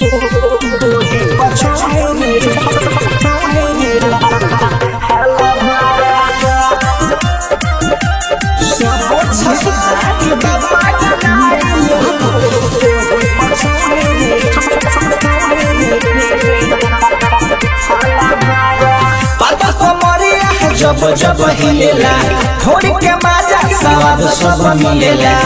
पाता कमरिया जब जब हिलेला थोड़ी के माजा स्वाद सब मिलेला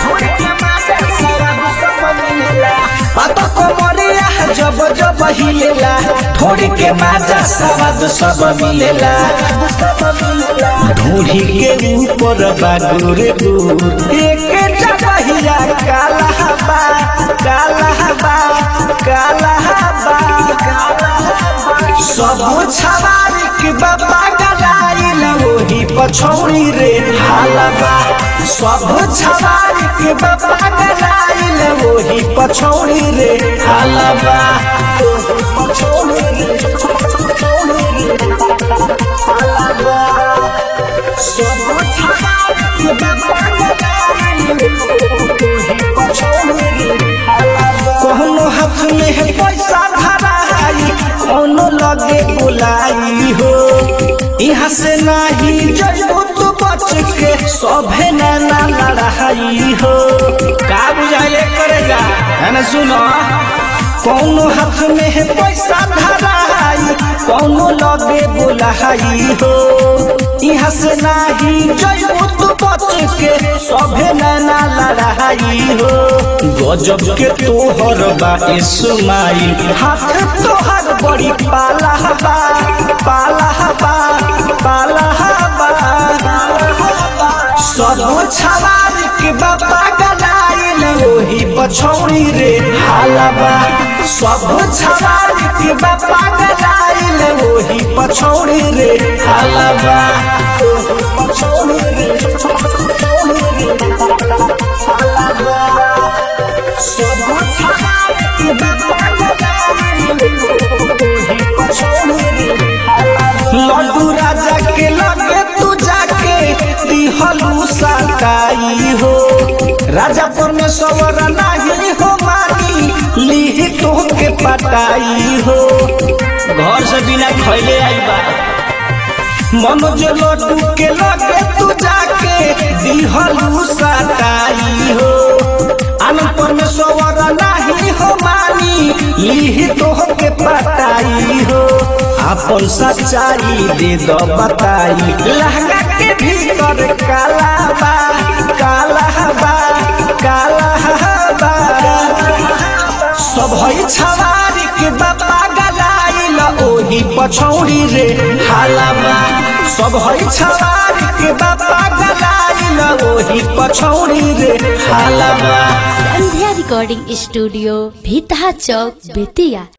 पाता कमरिया जब जब हिलेला थोड़ी के माजा स्वाद सब मिलेला ढूढ़ी के ऊपर बागुर गुर एक जगहिया काला बा काला बा काला बा सब छवारी के बाबा गलाइल ओही पछौड़ी रे हालबा सब छवारी के बाबा गलाइल ओही पछौड़ी रे हालबा पछौड़ी रे पछौड़ी रे हालबा सब छवारी के बाबा गलाइल ओही पछौड़ी रे हालबा कोनो हाथ में है पैसा धराई कोनो लगे बुलाई हो यहाँ से नहीं जइबो तो बच के सभे ना लड़ाई हो का बुझाइले करेगा है ना सुनो कोनो हाथ में है पैसा धराई कोनो लगे बुलाई हो यहाँ से नहीं जइबो तो बच के सभे ना लड़ाई हो गजब के तोहर बा इस्माइल हाथ तोहर बड़ी पाला बा पाला बा पाला बा सब छवारी के बाबा गलाइल ओही पछौड़ी रे हालबा सब छवारी के बाबा गलाइल ओही पछौड़ी रे हालबा पछौड़ी रे पछौड़ी रे हालबा सब छवारी के बाबा गलाइल ओही पछौड़ी रे लड्डू राजा के लगे तू जाके दिहलू सताई हो राजा परमेश्वर नाही हो मानी ली तो के पटाई हो घर से बिना खैले आई बा मनोज लड्डू के लगे तू जाके दिहलू सताई हो आनंद परमेश्वर नाही हो मानी ली तो के पटाई हो अपन सच्चाई दे दो बताई लहंगा के भीतर काला बा काला बा काला बा सब है छवारी के बाबा गलाइल ओही पछौड़ी रे हालाबा सब है छवारी के बाबा गलाइल ओही पछौड़ी रे हालाबा संध्या रिकॉर्डिंग स्टूडियो भीतहा चौक बेतिया